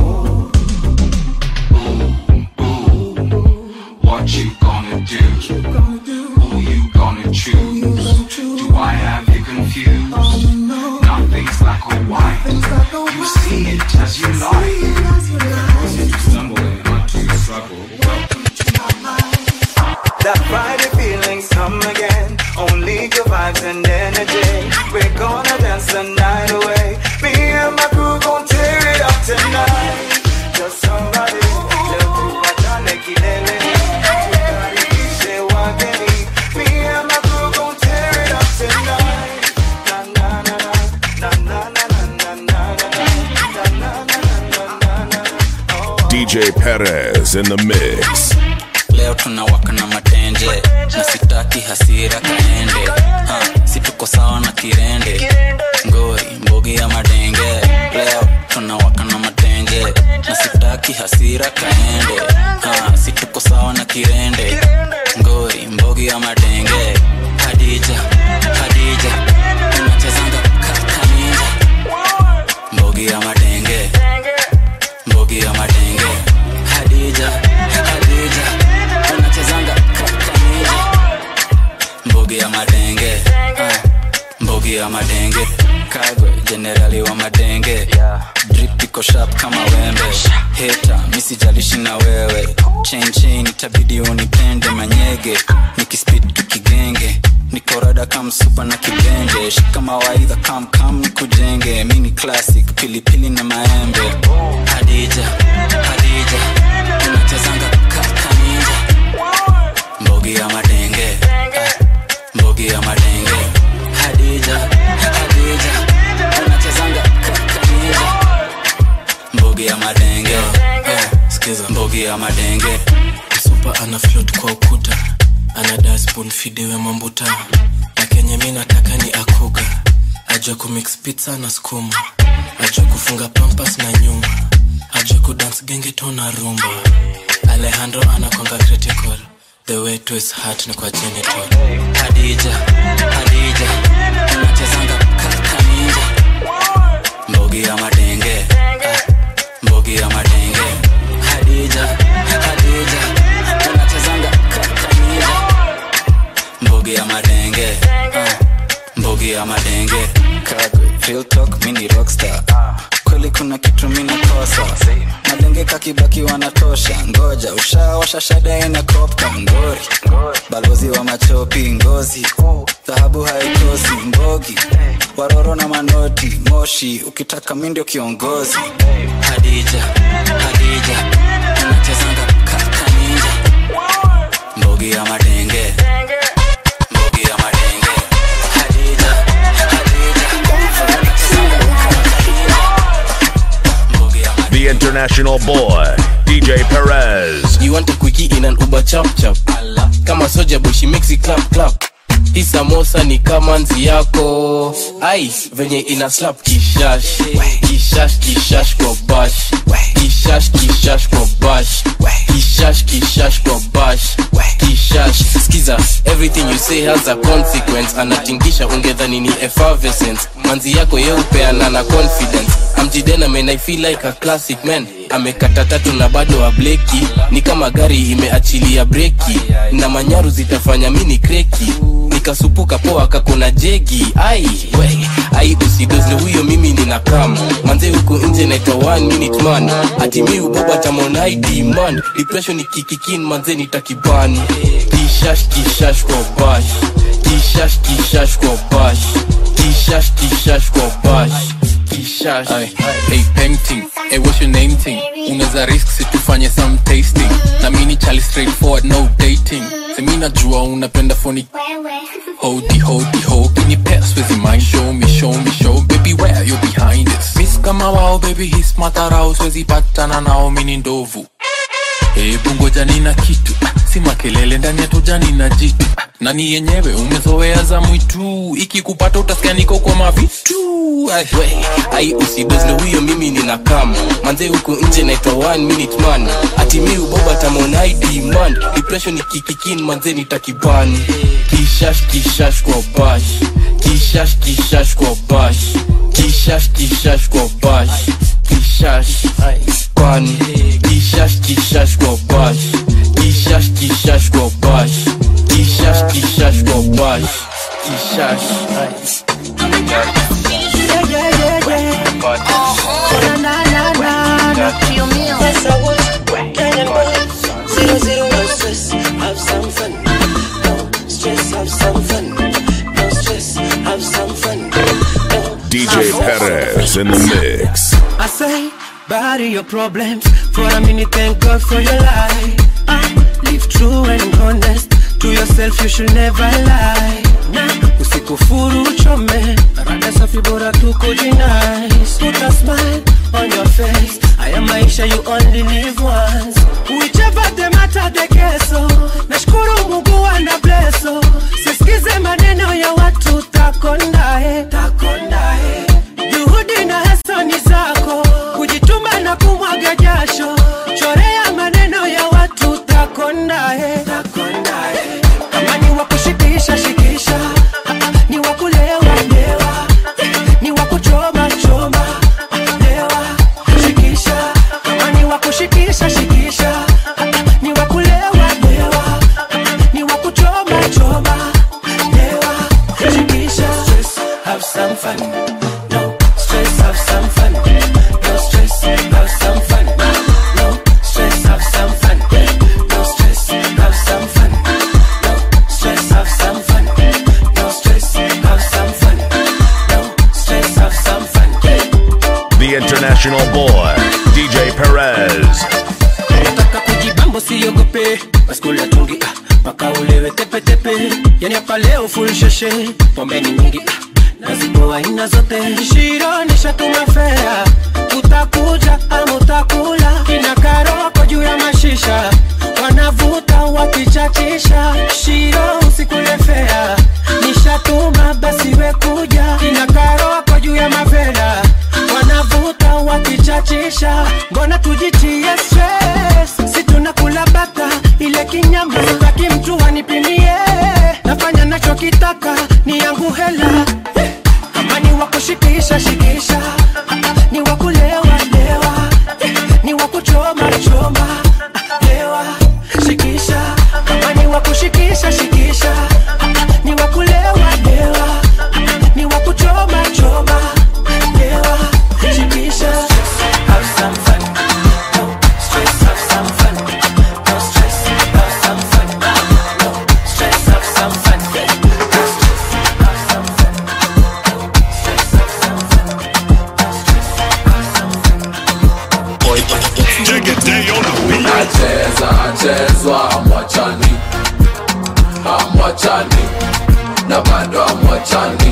What you gonna do? Who you gonna choose? Do I have you confused? Nothing's black or white. You see it as you like. Did you stumble and not to struggle? Welcome to my mind.
That Friday feelings come again. Only good vibes and energy. We're gonna dance the night away. Me and my crew gon' tear it up tonight. Just somebody, leo tupatane kileleni. Tukaribishe wageni. Me and my crew gon' tear it up tonight. Na na na na na na na na na na na na na na.
DJ Perez in the mix.
leo tunawaka na matenje na sitaki hasira kaende ha, si tuko sawa na kirende ngori mbogi ya madenge leo tunawaka na matenje na sitaki hasira kaende ha, si tuko sawa na kirende ngori mbogi ya madenge hadija hadija unachezanga ka- kaninja mbogi ya madenge mbogi ya madenge hadija hadija unachezanga ka- kaninja mbogi ya madenge ah, mbogi ya madenge kagwe jenerali wa madenge drip iko sharp kama wembe heta misijalishi na wewe chain chain itabidi unipende manyege nikispid tukigenge nikorada kamsupa na kibende shika mawaidha kamkam nikujenge mini classic pilipili na maembe hadija hadija unachezanga kakaninja mbogi ya madenge ah, mbogi ya madenge hadija hadija unachezanga kakaninja mbogi ya madenge ah, sikiza mbogi ya madenge
supa ana float kwa ukuta ana dasbon fidewe mambuta na kenye mi nataka ni akuga ajua kumix pizza na skuma ajua kufunga pampas na nyuma ajua kudance gengeto na rumba alejandro anakwanga critical the way to his heart ni kwa genital
hadija hadija unachezanga kakaninja mbogi ya madenge ah, mbogi ya madenge hadija hadija unachezanga kakaninja mbogi ya madenge ah, mbogi ya madenge kagwe real talk mini rockstar kweli kuna kitu mina kosa madenge kakibaki wanatosha ngoja ushawasha shada ina kopka ngori balozi wa machopi ngozi dhahabu haikosi mbogi waroro na manoti moshi ukitaka mi ndio kiongozi hadija hadija unachezanga kakaninja mbogi ya madenge mbogi ya madenge hadija
The international boy, DJ Perez.
You want a quickie in an Uber chap chap kama soja boy she makes it clap clap hii samosa ni kama nzi yako ai venye ina slap kishash kishash kishash kwa bash kishash kishash kwa bash kishash kishash kwa bash kishash skiza everything you say has a consequence anatingisha ungedhani ni effervescence manzi yako yeupeana na confidence amjidena men i feel like a classic man amekata tatu na bado ableki ni kama gari imeachilia breki na manyaru zitafanya mini kreki nikasupuka poa kakona jegi ai we ai usidozle huyo mimi nina kam manze huku nje naitwa one minute man ati mi uboba tamonaidi man depression ikikikin manze nitakibani kishash kishash kwa bash kishash kishash kwa bash kishash kishash kwa bash kishash
Ay, hey painting hey what's your name thing unaweza risk situfanye some tasting na mini chali straightforward no dating semi najua unapenda phony hodi hodi ho can you pass with your mind show me show me show baby where you behind this miss kama wao baby his matarao siwezi patana nao mini ndovu hebu ngoja nina kitu ah, si makelele ndani ya tojani na jitu ah, nani yenyewe umezoea za mwitu ikikupata utasikia niko kwa mavitu
Ay, we, ai usidozle huyo mimi nina kam manze huku nje naitwa one minute man ati mi uboba tamonaidi man depression ikikikin manze nitakibani kishash kishash kwa bash kishash kishash kwa bash kishash kishash kwa bash kishash kwani kishash kishash kwa bash kishash kishash kwa bash kishash kishash kwa bash kishash
Yeah, yeah, yeah, yeah. Oh, na, na, na, na. Yes, I would. Kenyan boy. Zero, zero, no stress. Have some fun. No stress, have some fun. No stress, have some fun.
DJ Perez in the mix.
I say, bury your problems for a minute. Thank God for your life. Ah, live true and honest to yourself. You should never lie. Nah, usikufuru uchome. Rada safi bora tu kujinice. Put a smile on your face. Haya maisha you only live once. Whichever the matter the keso. Nashukuru Mungu ana blesso. Sisikize maneno ya watu takondae. Takondae. Juhudi na hasa ni zako, kujituma na kumwaga jasho, chorea maneno ya watu takondae. Kama ni wa kushikisha shikisha, Ah, ah, ni wa kulewa lewa, ni wa kuchoma choma, lewa shikisha. Kama ni wa kushikisha shikisha, Ah, ah, ni wa kulewa lewa, ni wa kuchoma choma, lewa shikisha. Stress, have some fun.
international boy, DJ Perez.
nataka kujibambo siogope baskula tungi ah, mpaka ulewe tepetepe yani hapa leo full sheshe pombeni nyingi ah, na zipo aina zote shiro nishatuma fea utakuja ama utakula kina karoko juu ya mashisha wanavuta wakichachisha shiro usikule fea nishatuma basi we kuja kina karoko juu ya mavela wanavuta wakichachisha mbona tujitie stress si tunakula bata ile kinyama sitaki mtu anipimie nafanya nachokitaka ni yangu hela Eh, kama ni wakushikisha shikisha ni wakulewa lewa Eh, ni wakuchoma choma lewa shikisha kama ni wakushikisha shikisha ni wakulewa lewa ni wakuchoma choma lewa shikisha have some fun no stress have some fun no stress have some fun no stress have some fun no stress have some fun no stress have some fun
nacheza chezwa amwachani amwachani na bado amwachani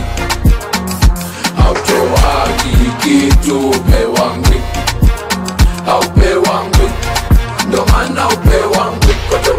hautoagi kitu pewangwi haupewangwi ndo maana upewangwi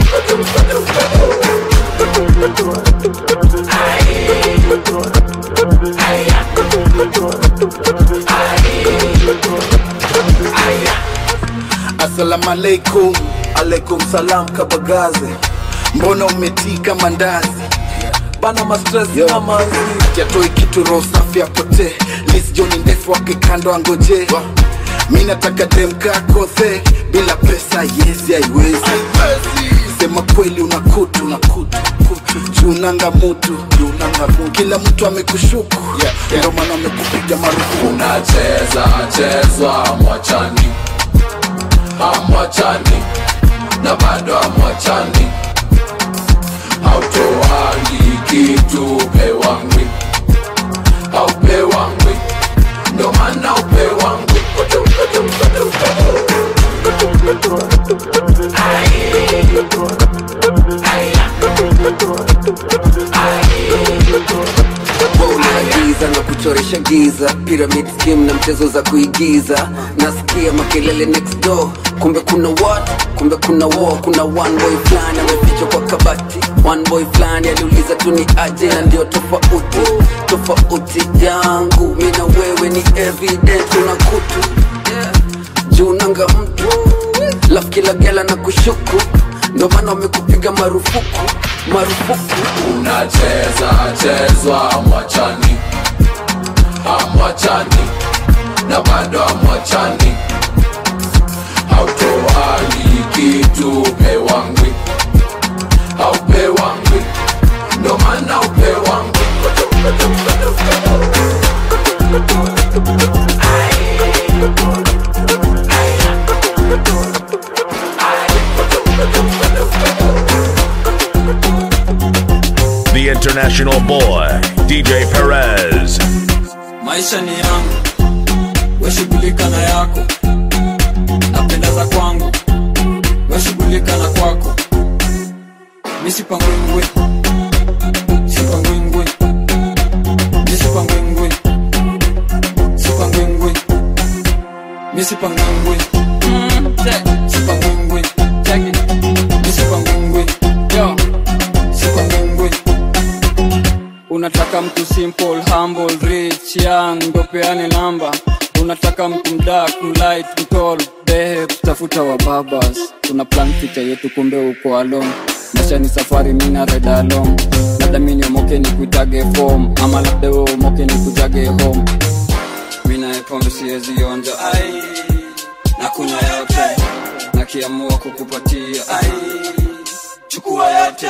Assalamu alaikum, alaikum salam kabagaze. Mbona umetika mandazi? Bana mastress na manzi. Kiatoi kitu roho safi apotee. Liz John ndefu wake kando angoje. Mi nataka dem kakothe bila pesa yes haiwezi. Sema kweli una kutu na kutu junanga mutu junanga mutu kila mtu amekushuku yeah, yeah. Ndio maana amekupiga marufuku
unacheza chezwa amwachani amwachani na bado amwachani hautoangi kitu pewangwi haupewangwi ndo maana upewangwi
unaagiza na kuchoresha giza pyramid scheme na mchezo za kuigiza nasikia makelele next door kumbe kuna what kumbe kuna war kuna one boy fulani amefichwa kwa kabati one boy fulani aliuliza tu ni aje na ndio tofauti tofauti yangu mi na wewe ni evident una kutu juu nanga mtu laf kila gela na kushuku ndio maana wamekupiga marufuku marufuku
unacheza chezwa amwachani amwachani na bado amwachani hautoani kitu pewangwi haupewangwi ndo maana upewangwi
The international boy, DJ Perez.
maisha ni yangu weshughulika na yako napenda za kwangu weshughulika na kwako misipangwingwe sipangwingwe misipangwingwe sipangwingwe misipangwingwe Mm, check. sipangwingwe check it. misipangwingwe yo sipangwingwe unataka mtu simple humble rich young ndo peane namba unataka mtu mdak mlight mtol behe kutafuta wa babas tuna plan picha yetu kumbe uko alone maisha ni safari mina reda along labda mini omoke ni kuitage fom ama labda we umoke ni kujage home mina pombe siwezi onja ai na kunywa yote nakiamua kukupatia ai chukua yote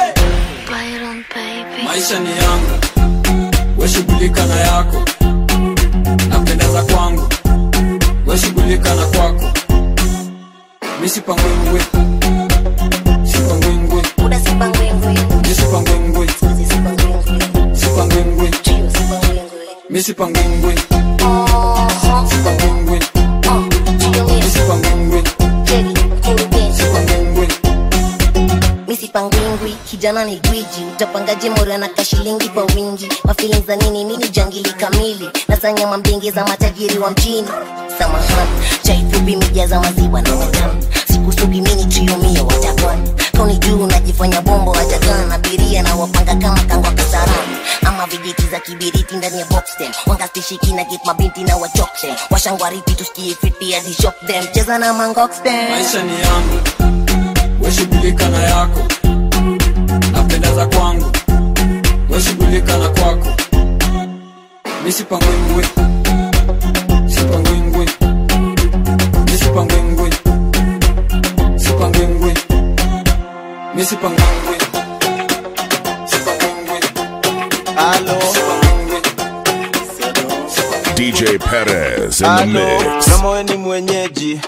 maisha ni yangu weshughulika na yako napendeza kwangu weshughulika na kwako misipangwingwe sipangwingwe misipangwingwe sipangwingwe misipangwingwe sipangwingwe
kijana ni gwiji utapangaje mora na kashilingi kwa wingi mafilin za nini mini jangili kamili nasanyama mbingi za matajiri wa mjini samahani chaifupi mijaza maziwa na matamu sikusugi mini triumia watakani kauni juu najifanya bombo watakana na biria na wapanga kama kangwa kasarani ama vijiti za kibiriti ndani ya boxten wangastishiki na get mabinti na wachokse washangwariti tusikie fiti hadi shock them cheza na mangoxten
maisha ni yangu weshughulika na yako napendeza kwangu weshughulika na kwako misipangwingwi sipangwingwi misipangwingwi sipangwingwi misipangwingwi
Halo.
DJ Perez in the
Halo,
mix.
kama we ni mwenyeji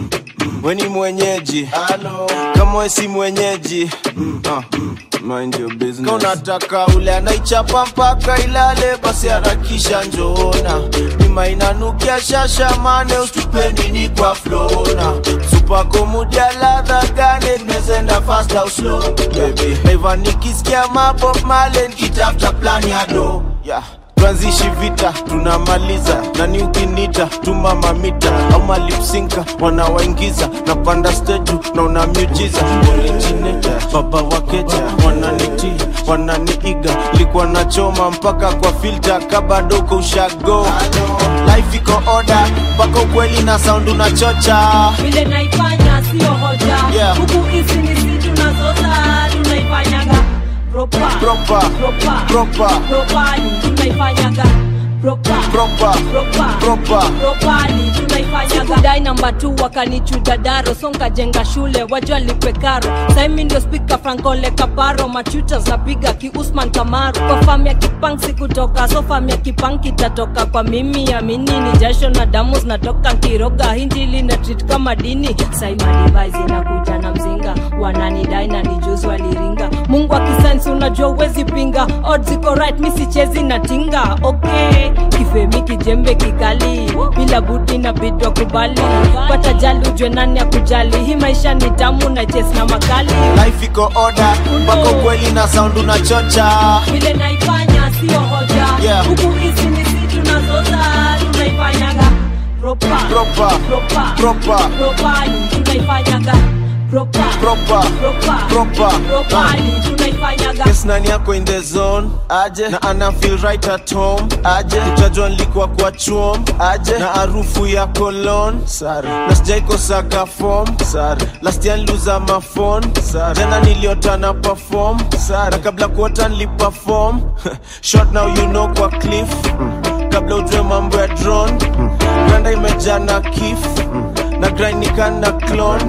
we ni mwenyeji kama we si mwenyeji ah, mind your business. Kama unataka ule anaichapa mpaka ilale basi harakisha njoona nima inanukia shasha mane ustupe nini kwa flona supako mudia ladha gane mezenda fast au slow baby naiva nikisikia mabob male nikitafuta plan ya do yeah tuanzishi vita tunamaliza nani ukinita tuma mamita au malipsinka wanawaingiza na panda steju na una miujiza origineta baba wakeja wananiti wananiiga likuwa nachoma mpaka kwa filta kabadoko ushago life iko oda mpaka ukweli na sound unachocha
vile naifanya sio hoja
Yeah.
huku hizi ni si tunazoza tunaifanyaga propa
Proper.
propa
Proper.
propani tunaifanyaga propa
Proper.
propa
Proper.
propani tunaifanyaga dai namba tu wakanichuja daro songa jenga shule wajua lipe karo saimi ndio spika frankole kaparo machuta zapiga kiusman kamaru kwa fam ya kipang sikutoka so fam ya kipang kitatoka kwa mimi amini ni jasho na damu zinatoka nkiroga hinjili na treat kama dini saimadivaisi inakuja na mzinga wananidai na nijuzi waliringa mungu akisensi unajua uwezi pinga odds iko right mi sichezi na tinga okay kifemi kijembe kikali bila budi na bidwa kubali pata jali ujwe nani ya kujali hii maisha ni tamu na ches na makali
life iko oda mpaka ukweli na sound unachocha
vile naifanya sio hoja
Yeah.
huku hizi ni si tunazoza tunaifanyaga propa
Proper.
propa
Proper.
propani tunaifanyaga propa
Proper.
propa
Proper.
propani tunaifanyaga
Yes, nani yako in the zone aje na ana feel right at home aje utajua nilikuwa kwa chuom aje na harufu ya cologne sare na sijaikosaga form sare last year niliuza mafon sare tena niliota na perform sare na kabla kuota niliperform short now you know kwa cliff kabla ujue mambo ya drone granda imejaa na kif na grind nikana clone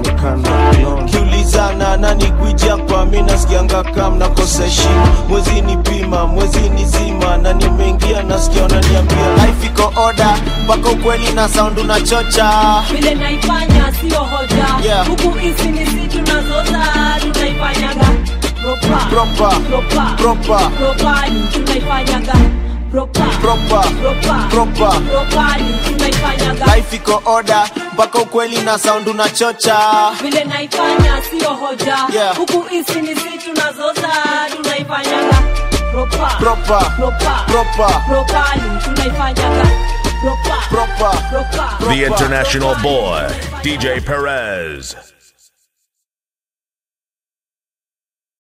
kiulizana nani gwija kwa mi nasikianga kam nakosa heshima mwezi ni pima mwezi ni zima na nimeingia nasikia wananiambia life iko oda mpaka ukweli na sound unachocha
vile naifanya sio hoja
Yeah.
huku hizi ni si tunazoza tunaifanyaga propa
Proper.
propa
Proper.
propani tunaifanyaga propa
Proper.
propa
Proper.
propani tunaifanyaga
life iko oda mpaka ukweli na sound unachocha
vile naifanya sio hoja
Yeah.
huku hizi ni si tunazoza tunaifanyaga propa
Proper.
propa
Proper.
propani tunaifanyaga propa
Proper.
propa
The international boy, DJ Perez.